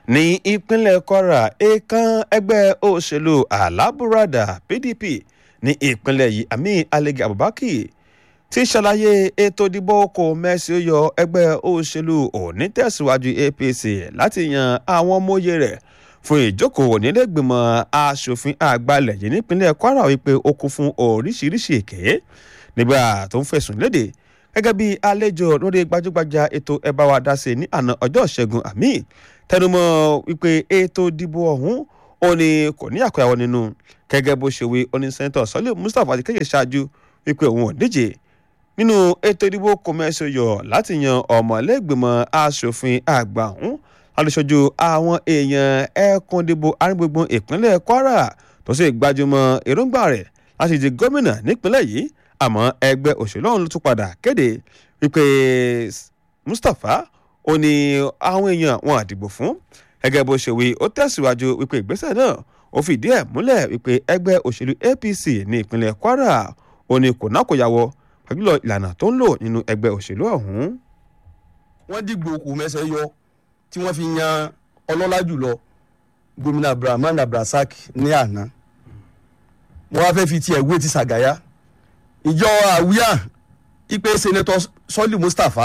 ní ìpínlẹ̀ kwara èèkàn ẹgbẹ́ òṣèlú alábùradà pdp ní ìpínlẹ̀ yìí àmì alege abubakar ti ṣàlàyé ètò ìdìbò kò mẹ́sì yọ ẹgbẹ́ òṣèlú onítẹ̀síwájú apc láti yan àwọn ọmọye rẹ̀ fún ìjókòó nílẹ̀gbìmọ̀ asòfin àgbàlẹ̀ yìí nípínlẹ̀ kwara wípé ó kún fún oríṣiríṣi èké nígbà tó ń fẹ̀sùn léde gẹ́gẹ́ bí àlejò lórí gbajúgbajà ètò ẹ bá wa dá sí ní àná ọjọ́ ìṣẹ́gun àmì tẹnumọ́ wípé ètò ìdìbò ọ̀hún ó ní kò ní àkọyàwó nínú gẹ́gẹ́ bó ṣe wí oní sẹ́ńtọ̀ sọ́lé mustapha ti kéde ṣáájú wípé òun ò díje nínú ètò ìdìbò kọmẹsì yọ láti yan ọmọlẹ́gbìmọ̀ asòfin àgbà ọ̀hún alùsọ̀jù àwọn èèyàn ẹ̀ẹ̀kan ìdìbò aríngbùngbùn ìpínlẹ̀ kwara tó sì gbajúmọ̀ èròǹgbà rẹ̀ láti di gómìnà nípínlẹ̀ yìí àmọ́ ẹgbẹ́ òṣèlú ọ̀hún ló tún padà kéde wípé mustapha ó ní àwọn èèyàn wọn àdìbò fún gẹ́gẹ́ bó ṣe wí ó tẹ̀síwájú wípé ìgbésẹ̀ náà ó fìdí ẹ̀ múlẹ̀ wípé ẹgbẹ́ òṣèlú apc ní ìpínlẹ̀ kwara ó ní kò náà kò yàwọ́ pàjùlọ ìlànà tó ń lò nínú ẹgbẹ́ òṣèlú ọ̀hún. wọ́n dìgbò kù mẹ́sẹ̀ yọ tí wọ́n fi yan ọlọ́lá jùlọ gómìnà abdulrahman abdulrasaq ní àná wọ́n wá fẹ́ fi tiẹ̀ wé ti sàgáyà ìjọ àwíyá ipe sẹ́nẹ́tọ̀ sọ́lì mustapha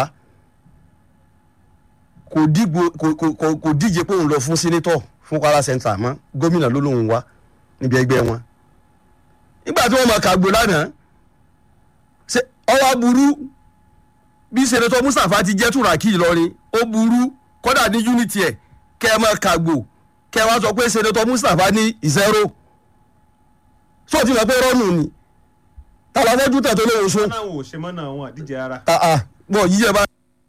kò dìgbò kò kò kò kò díje pé òun lọ fún sẹ́nẹ́tọ̀ fún kwara central mọ́ gómìnà ló lóun wá níbi ẹgbẹ́ wọn nígbà tí wọ́n máa kàgbó lánàá ṣe ọwọ́ burú bí sẹ́nẹ́tọ̀ mustapha ti jẹ́ túràkì ìlọrin ó burú kódà ní unity ẹ̀ kẹ́ ẹ máa kàgbó kẹ́ ẹ wá sọ pé sẹ́nẹ́tọ̀ mustapha ní zero tó ti mọ̀ pé rọ́ọ̀nù ni tàbá fẹ́ dútà tó lóun sún. náà wò ṣe mọ́ náà wọn àdíje ara. bọ̀ yíyẹ bá